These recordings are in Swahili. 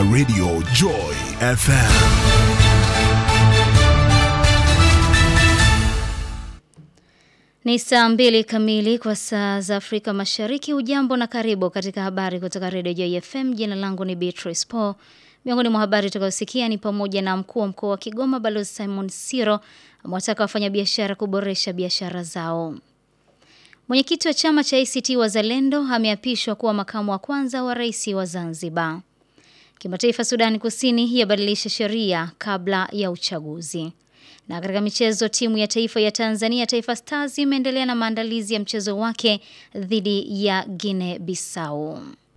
Radio Joy FM. Ni saa mbili kamili kwa saa za Afrika Mashariki. Ujambo na karibu katika habari kutoka Radio Joy FM. Jina langu ni Beatrice Paul. Miongoni mwa habari tutakayosikia ni pamoja na mkuu wa mkoa wa Kigoma Balozi Simon Siro amewataka wafanyabiashara kuboresha biashara zao. Mwenyekiti wa chama cha ACT Wazalendo ameapishwa kuwa makamu wa kwanza wa rais wa Zanzibar. Kimataifa, Sudani Kusini yabadilisha sheria kabla ya uchaguzi. Na katika michezo, timu ya taifa ya Tanzania Taifa Stars imeendelea na maandalizi ya mchezo wake dhidi ya Guinea Bissau.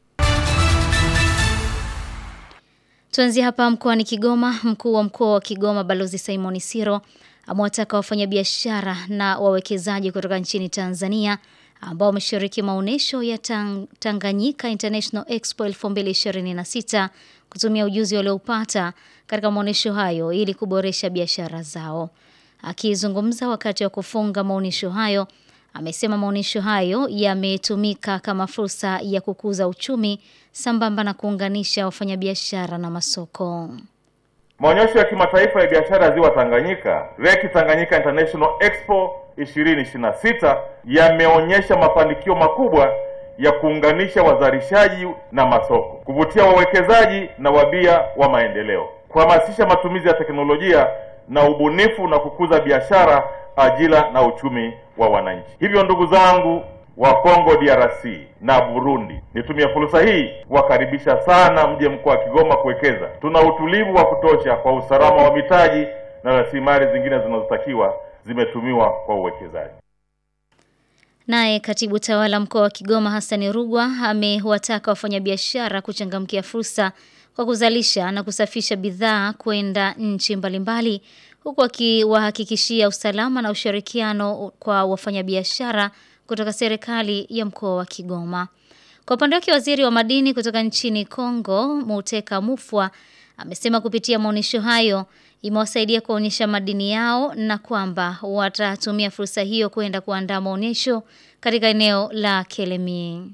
Tuanzie hapa mkoani Kigoma. Mkuu wa mkoa wa Kigoma Balozi Simon Siro amewataka wafanyabiashara na wawekezaji kutoka nchini Tanzania ambao wameshiriki maonyesho ya Tang Tanganyika International Expo 2026 kutumia ujuzi walioupata katika maonyesho hayo ili kuboresha biashara zao. Akizungumza wakati wa kufunga maonyesho hayo, amesema maonyesho hayo yametumika kama fursa ya kukuza uchumi sambamba na kuunganisha wafanyabiashara na masoko. Maonyesho ya kimataifa ya biashara ya ziwa Tanganyika, Lake Tanganyika International Expo 2026 yameonyesha mafanikio makubwa ya kuunganisha wazalishaji na masoko, kuvutia wawekezaji na wabia wa maendeleo, kuhamasisha matumizi ya teknolojia na ubunifu na kukuza biashara, ajira na uchumi wa wananchi. Hivyo ndugu zangu wa Kongo DRC na Burundi, nitumie fursa hii kuwakaribisha sana mje mkoa wa Kigoma kuwekeza. Tuna utulivu wa kutosha kwa usalama wa mitaji na rasilimali zingine zinazotakiwa zimetumiwa kwa uwekezaji. Naye katibu tawala mkoa wa Kigoma Hassan Rugwa amewataka wafanyabiashara kuchangamkia fursa kwa kuzalisha na kusafisha bidhaa kwenda nchi mbalimbali huku akiwahakikishia usalama na ushirikiano kwa wafanyabiashara kutoka serikali ya mkoa wa Kigoma. Kwa upande wake waziri wa madini kutoka nchini Kongo, Muteka Mufwa, amesema kupitia maonyesho hayo imewasaidia kuonyesha madini yao na kwamba watatumia fursa hiyo kwenda kuandaa maonyesho katika eneo la Kelemi.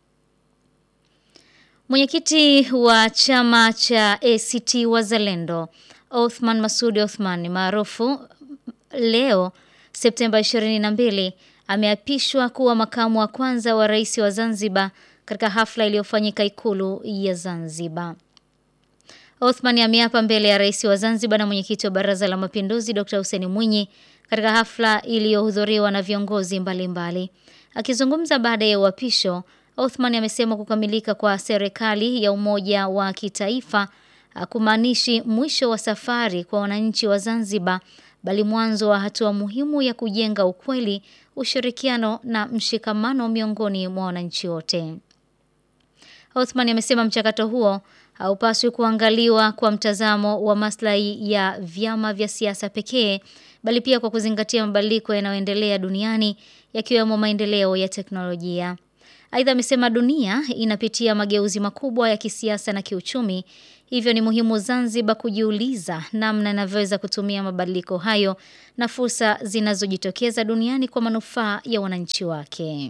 Mwenyekiti wa chama cha ACT Wazalendo, Othman Masudi Othman maarufu leo Septemba 22 ameapishwa kuwa makamu wa kwanza wa rais wa Zanzibar katika hafla iliyofanyika ikulu ya Zanzibar. Othman ameapa mbele ya rais wa Zanzibar na mwenyekiti wa Baraza la Mapinduzi Dr. Hussein Mwinyi katika hafla iliyohudhuriwa na viongozi mbalimbali. Akizungumza baada ya uapisho, Othman amesema kukamilika kwa serikali ya umoja wa kitaifa hakumaanishi mwisho wa safari kwa wananchi wa Zanzibar bali mwanzo wa hatua muhimu ya kujenga ukweli, ushirikiano na mshikamano miongoni mwa wananchi wote. Othman amesema mchakato huo haupaswi kuangaliwa kwa mtazamo wa maslahi ya vyama vya siasa pekee bali pia kwa kuzingatia mabadiliko yanayoendelea duniani yakiwemo maendeleo ya teknolojia. Aidha amesema dunia inapitia mageuzi makubwa ya kisiasa na kiuchumi, hivyo ni muhimu Zanzibar kujiuliza namna inavyoweza kutumia mabadiliko hayo na fursa zinazojitokeza duniani kwa manufaa ya wananchi wake.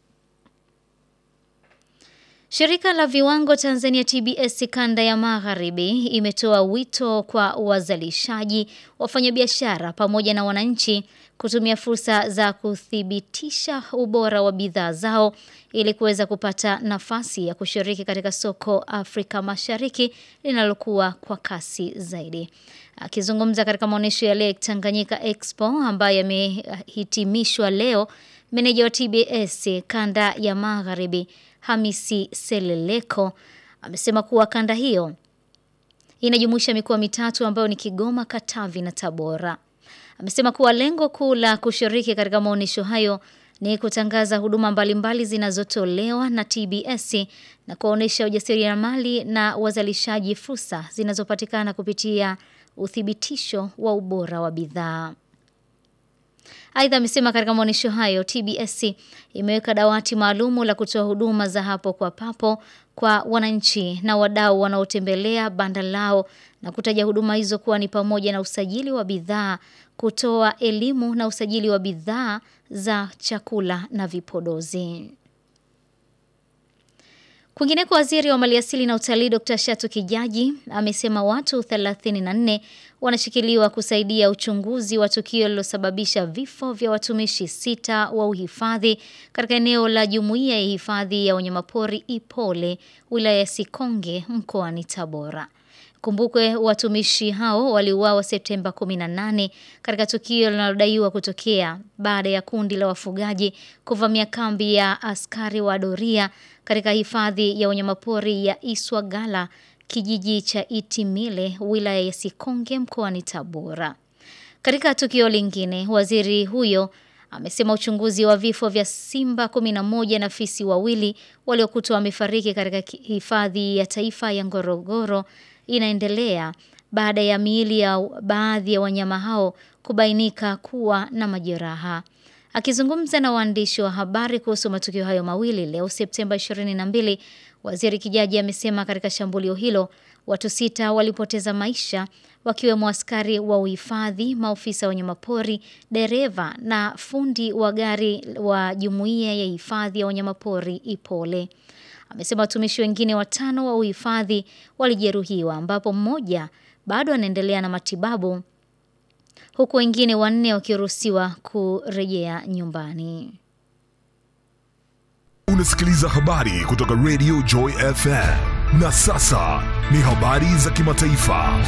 Shirika la viwango Tanzania TBS kanda ya Magharibi imetoa wito kwa wazalishaji, wafanyabiashara pamoja na wananchi kutumia fursa za kuthibitisha ubora wa bidhaa zao ili kuweza kupata nafasi ya kushiriki katika soko Afrika Mashariki linalokuwa kwa kasi zaidi. Akizungumza katika maonyesho ya Lake Tanganyika Expo ambayo yamehitimishwa leo, meneja wa TBS kanda ya Magharibi Hamisi Seleleko amesema kuwa kanda hiyo inajumuisha mikoa mitatu ambayo ni Kigoma, Katavi na Tabora. Amesema kuwa lengo kuu la kushiriki katika maonyesho hayo ni kutangaza huduma mbalimbali zinazotolewa na TBS na kuwaonyesha ujasiriamali na wazalishaji fursa zinazopatikana kupitia uthibitisho wa ubora wa bidhaa. Aidha amesema katika maonyesho hayo TBS imeweka dawati maalumu la kutoa huduma za hapo kwa papo kwa wananchi na wadau wanaotembelea banda lao na kutaja huduma hizo kuwa ni pamoja na usajili wa bidhaa, kutoa elimu na usajili wa bidhaa za chakula na vipodozi. Kwingineko, waziri wa maliasili na utalii Dr. Shatu Kijaji amesema watu 34 wanashikiliwa kusaidia uchunguzi wa tukio lililosababisha vifo vya watumishi sita wa uhifadhi katika eneo la jumuiya ya hifadhi ya wanyamapori Ipole, wilaya ya Sikonge, mkoani Tabora. Kumbukwe watumishi hao waliuawa Septemba 18 katika tukio linalodaiwa kutokea baada ya kundi la wafugaji kuvamia kambi ya askari wa doria katika hifadhi ya wanyamapori ya Iswagala, kijiji cha Itimile, wilaya ya Sikonge, mkoani Tabora. Katika tukio lingine, waziri huyo amesema uchunguzi wa vifo vya simba 11 na fisi wawili waliokutwa wamefariki katika hifadhi ya taifa ya Ngorongoro inaendelea baada ya miili ya baadhi ya wanyama hao kubainika kuwa na majeraha. Akizungumza na waandishi wa habari kuhusu matukio hayo mawili leo Septemba 22, Waziri Kijaji amesema katika shambulio hilo watu sita walipoteza maisha wakiwemo askari wa uhifadhi, maofisa wa wanyamapori, dereva na fundi wa gari wa jumuiya ya hifadhi ya wanyamapori Ipole. Amesema watumishi wengine watano wa uhifadhi walijeruhiwa ambapo mmoja bado anaendelea na matibabu huku wengine wanne wakiruhusiwa kurejea nyumbani. Unasikiliza habari kutoka Radio Joy FM. Na sasa ni habari za kimataifa.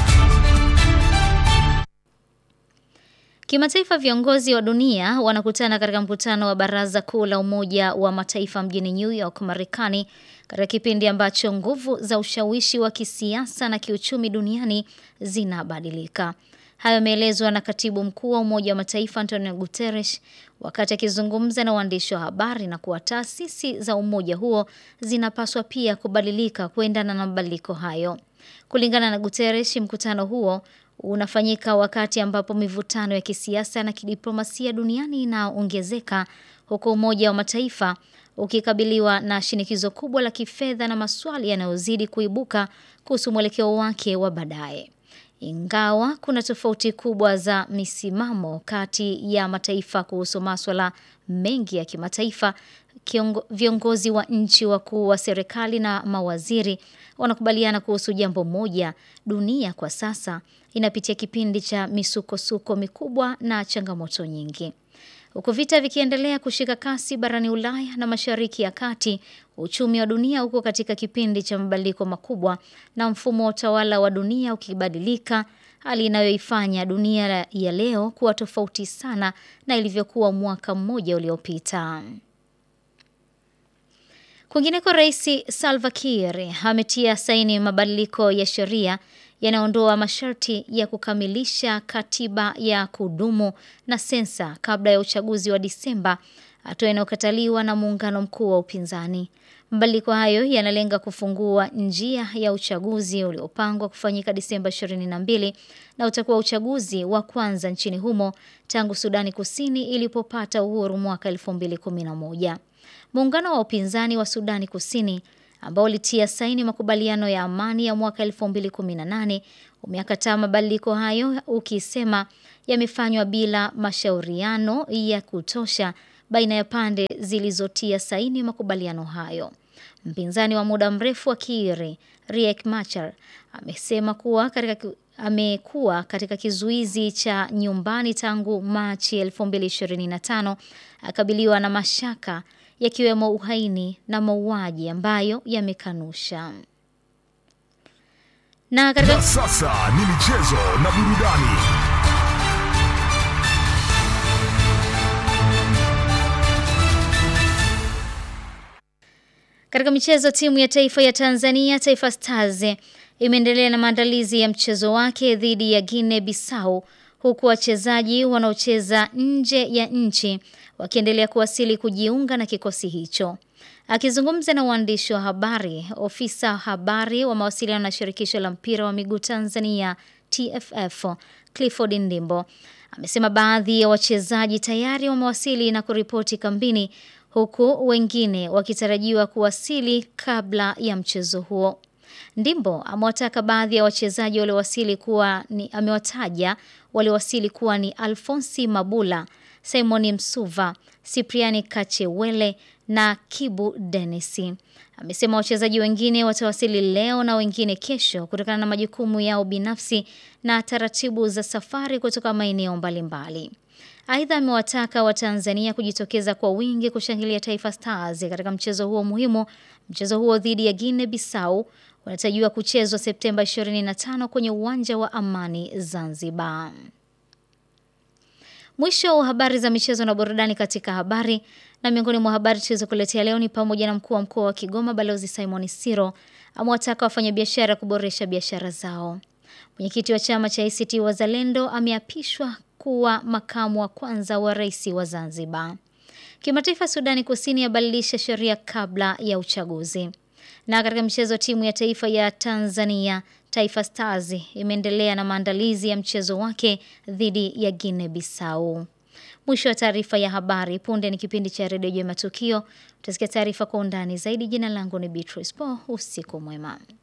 Kimataifa, viongozi wa dunia wanakutana katika mkutano wa Baraza Kuu la Umoja wa Mataifa mjini New York, Marekani, katika kipindi ambacho nguvu za ushawishi wa kisiasa na kiuchumi duniani zinabadilika. Hayo yameelezwa na katibu mkuu wa Umoja wa Mataifa Antonio Guterres wakati akizungumza na waandishi wa habari na kuwa taasisi za umoja huo zinapaswa pia kubadilika kuendana na mabadiliko hayo. Kulingana na Guterres, mkutano huo unafanyika wakati ambapo mivutano ya kisiasa na kidiplomasia duniani inaongezeka huku Umoja wa Mataifa ukikabiliwa na shinikizo kubwa la kifedha na maswali yanayozidi kuibuka kuhusu mwelekeo wake wa baadaye. Ingawa kuna tofauti kubwa za misimamo kati ya mataifa kuhusu maswala mengi ya kimataifa, kiongo, viongozi wa nchi, wakuu wa serikali na mawaziri wanakubaliana kuhusu jambo moja: dunia kwa sasa inapitia kipindi cha misukosuko mikubwa na changamoto nyingi. Huku vita vikiendelea kushika kasi barani Ulaya na Mashariki ya Kati, uchumi wa dunia uko katika kipindi cha mabadiliko makubwa na mfumo wa utawala wa dunia ukibadilika, hali inayoifanya dunia ya leo kuwa tofauti sana na ilivyokuwa mwaka mmoja uliopita. Kwingineko, Rais Salva Kiir ametia saini mabadiliko ya sheria yanaondoa masharti ya kukamilisha katiba ya kudumu na sensa kabla ya uchaguzi wa Disemba, hatua inayokataliwa na muungano mkuu wa upinzani. Mabadiliko hayo yanalenga kufungua njia ya uchaguzi uliopangwa kufanyika Disemba 22 na utakuwa uchaguzi wa kwanza nchini humo tangu Sudani Kusini ilipopata uhuru mwaka 2011. Muungano wa upinzani wa Sudani Kusini ambao ulitia saini makubaliano ya amani ya mwaka 2018 umeyakataa mabadiliko hayo ukisema yamefanywa bila mashauriano ya kutosha baina ya pande zilizotia saini makubaliano hayo. Mpinzani wa muda mrefu wa Kiir, Riek Machar, amesema kuwa katika amekuwa katika kizuizi cha nyumbani tangu Machi 2025 akabiliwa na mashaka yakiwemo uhaini na mauaji ambayo yamekanusha. Na katika Na sasa ni michezo na burudani. Katika michezo, timu ya taifa ya Tanzania Taifa Stars imeendelea na maandalizi ya mchezo wake dhidi ya Guinea Bissau huku wachezaji wanaocheza nje ya nchi wakiendelea kuwasili kujiunga na kikosi hicho. Akizungumza na waandishi wa habari, ofisa habari wa mawasiliano na shirikisho la mpira wa miguu Tanzania TFF Clifford Ndimbo amesema baadhi ya wachezaji tayari wamewasili na kuripoti kambini huku wengine wakitarajiwa kuwasili kabla ya mchezo huo. Ndimbo amewataka baadhi ya wachezaji waliowasili kuwa ni amewataja waliowasili kuwa ni Alfonsi Mabula, Simoni Msuva, Sipriani Kachewele na Kibu Denisi. Amesema wachezaji wengine watawasili leo na wengine kesho kutokana na majukumu yao binafsi na taratibu za safari kutoka maeneo mbalimbali. Aidha, amewataka Watanzania kujitokeza kwa wingi kushangilia Taifa Stars katika mchezo huo muhimu. Mchezo huo dhidi ya Guinea Bissau unatarajiwa kuchezwa Septemba 25 kwenye uwanja wa Amani Zanzibar. Mwisho wa habari za michezo na burudani katika habari na miongoni mwa habari tulizokuletea leo ni pamoja na mkuu wa mkoa wa Kigoma Balozi Simon Siro amewataka wafanyabiashara kuboresha biashara zao. Mwenyekiti wa chama cha ACT Wazalendo ameapishwa kuwa makamu wa kwanza wa rais wa Zanzibar. Kimataifa, Sudani Kusini yabadilisha sheria kabla ya uchaguzi. Na katika mchezo, timu ya taifa ya Tanzania Taifa Stars imeendelea na maandalizi ya mchezo wake dhidi ya Guinea Bissau. Mwisho wa taarifa ya habari. Punde ni kipindi cha redio ya matukio. Utasikia taarifa kwa undani zaidi. Jina langu ni Beatrice Po. Usiku mwema.